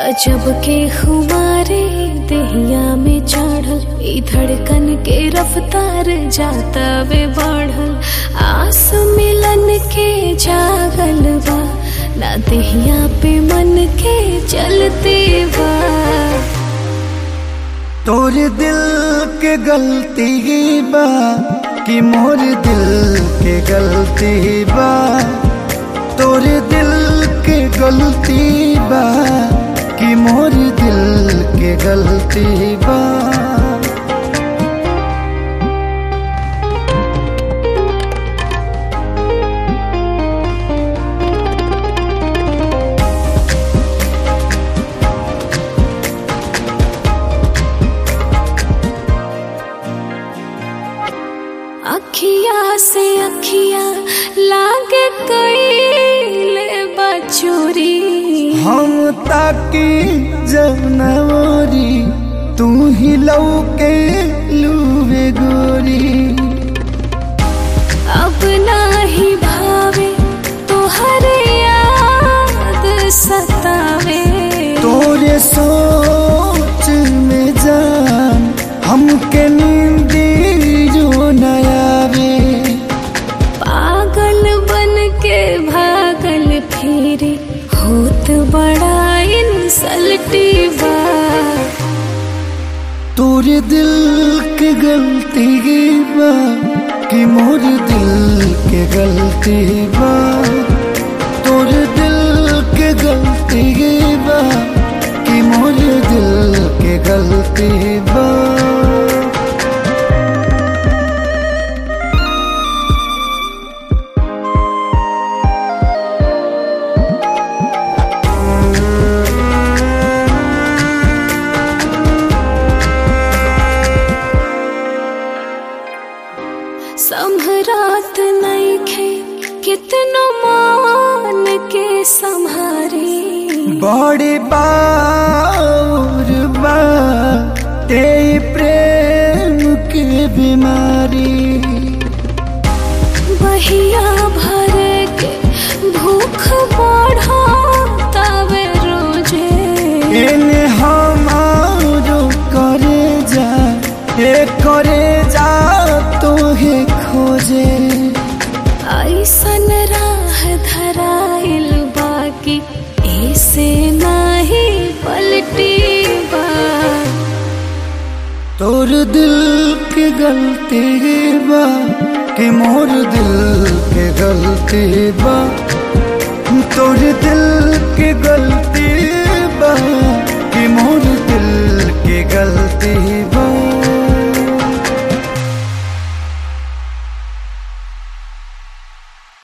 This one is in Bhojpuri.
गजब के खुमारे दहिया में चढ़ल ई धड़कन के रफ्तार जाता वे बढ़ल आस मिलन के जागल बा ना दहिया पे मन के चलते बा तोर दिल के गलती बा कि मोर दिल के गलती बा तोर दिल के गलती बा कि मोर दिल के गलती बा अखिया से अखिया लागे कैले बचोरी हम ताकी जनवरी तू ही लौके लूवे गोरी अब नाही भावे तोहरे याद सतावे तोरे सोच में जान हमके नींदी जो नयावे पागल बन के भागल फिरे होत बड़ा इंसल्टी बा तोरे दिल के गलती बा कि मोर दिल के गलती बा तोरे दिल के गलती बा कि मोर दिल के गलती बा संभरात नईखे कितनो मान के संहारी बड़ी बार बा ते प्रेम के बीमारी बहिया भर के भूख बढ़ा तवे रोजे एने हमारो करे जा ए करे जा तो हे खोजे ऐसन राह धराइल बाकी ऐसे नाही पलटी बा तोर दिल के गलती बा कि मोर दिल के गलती बा तोर दिल के गलती